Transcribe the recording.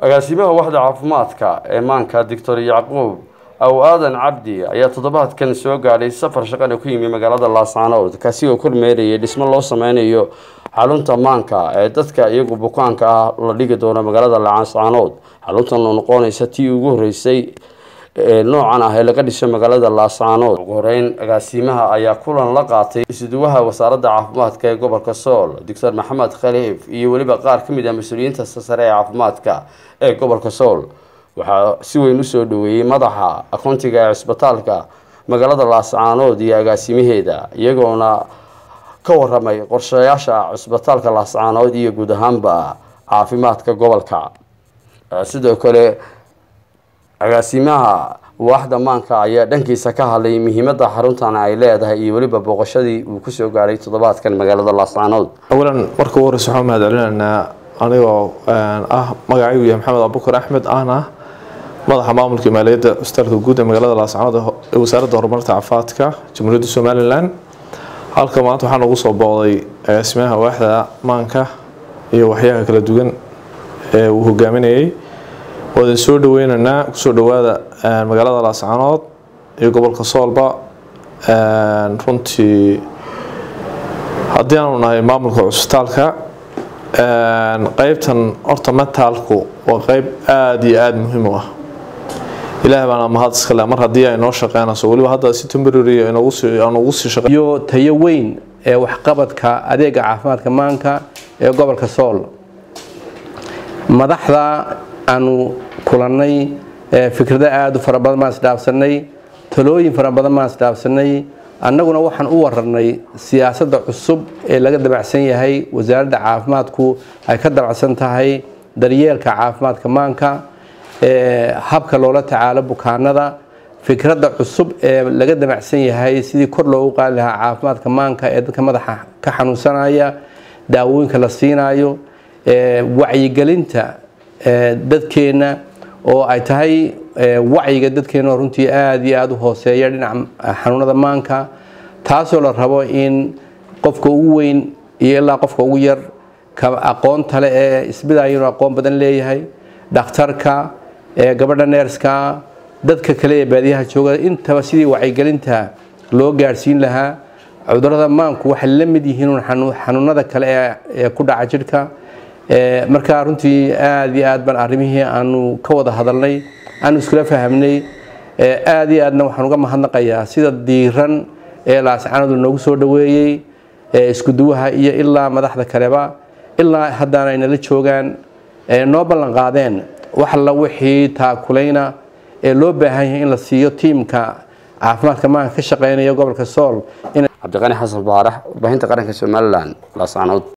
agaasimaha waxda caafimaadka ee maanka doctor yacquub aw aadan cabdi ayaa toddobaadkan soo gaadhay safar shaqana ku yimi magaalada laascaanood kaasi oo kormeerayay dhismo loo sameynayo xarunta maanka ee dadka iyagu bukaanka ah la dhigi doono magaalada laascaanood xaruntan oo noqonaysa tii ugu horeysay noocan ah ee laga dhisay magaalada laascaanood ugu horeyn agaasimaha ayaa kulan la qaatay isuduwaha wasaaradda caafimaadka ee gobolka sool doctor maxamed khaliif iyo weliba qaar ka mid ah mas-uuliyiinta sare ee caafimaadka ee gobolka sool waxaa si weyn usoo dhaweeyey madaxa akoontiga ee cisbitaalka magaalada laascaanood iyo agaasimaheeda iyagoona ka waramay qorshayaasha cisbitaalka laascaanood iyo guud ahaanba caafimaadka gobolka sidoo kale agaasimaha waaxda maanka ayaa dhankiisa ka hadlay muhiimada xaruntan ay leedahay iyo weliba booqashadii uu kusoo gaaray toddobaadkan magaalada laascaanood awalan marka ugu horeysa waxaan mahad celinaynaa anigoo ah magacaygu yahay maxamed abubakar axmed ahna madaxa maamulka maaliyadda cusbitaalka guud ee magaalada laascaanood ee wasaaradda horumarta caafimaadka jamhuuriyadda somalilan halka maanta waxaa nagu soo booqday agaasimaha waaxda maanka iyo waxyaha kala duwan ee uu hogaaminayay waadin soo dhaweynaynaa kusoo dhawaada magaalada laascaanood iyo gobolka soolba runtii haddii aanu nahay maamulka cusbitaalka qeybtan horta metaalku waa qeyb aada iyo aada muhiim u ah ilaah baana mahad iskale mar haddii ay noo shaqeynayso weliba hadda si temporary aan ugu sii shaqe iyo tayo weyn ee waxqabadka adeega caafimaadka maanka ee gobolka sool madaxda aanu kulannay fikrado aada u fara badan baan isdhaafsanay talooyin fara badan baan isdhaafsanay annaguna waxaan u wararnay siyaasadda cusub ee laga dabacsan yahay wasaaradda caafimaadku ay ka dabacsan tahay daryeelka caafimaadka maanka habka loola tacaalo bukaanada fikradda cusub ee laga damacsan yahay sidii kor loogu qaadi lahaa caafimaadka maanka ee dadka madaxa ka xanuunsanaya daawooyinka la siinayo wacyigelinta dadkeenna oo ay tahay wacyiga dadkeena runtii aada iyo aada u hooseeya dhinaca xanuunada maanka taasoo la rabo in qofka ugu weyn iyo ilaa qofka ugu yar ka aqoonta le ee isbidaya inuu aqoon badan leeyahay dhakhtarka gabadha neerska dadka kale ee baadiyaha jooga intaba sidii wacyigelinta loo gaadhsiin lahaa cudurada maanku waxay la mid yihiin xanuunada kale ee ku dhaca jidhka markaa runtii aada iyo aad baan arrimihii aanu ka wada hadalnay aanu iskula fahamnay aada iyo aadna waxaan uga mahadnaqayaa sida diiran ee laascaanodu noogu soo dhaweeyey iskuduwaha iyo ilaa madaxda kaleba ilaa haddana ay nala joogaan noo ballan qaadeen wax alla wixii taakulayna ee loo baahan yahay in la siiyo tiimka caafimaadka maanka ka shaqeynaya gobolka sool cabdiqani xasan baarax warbaahinta qaranka somalilan laascaanood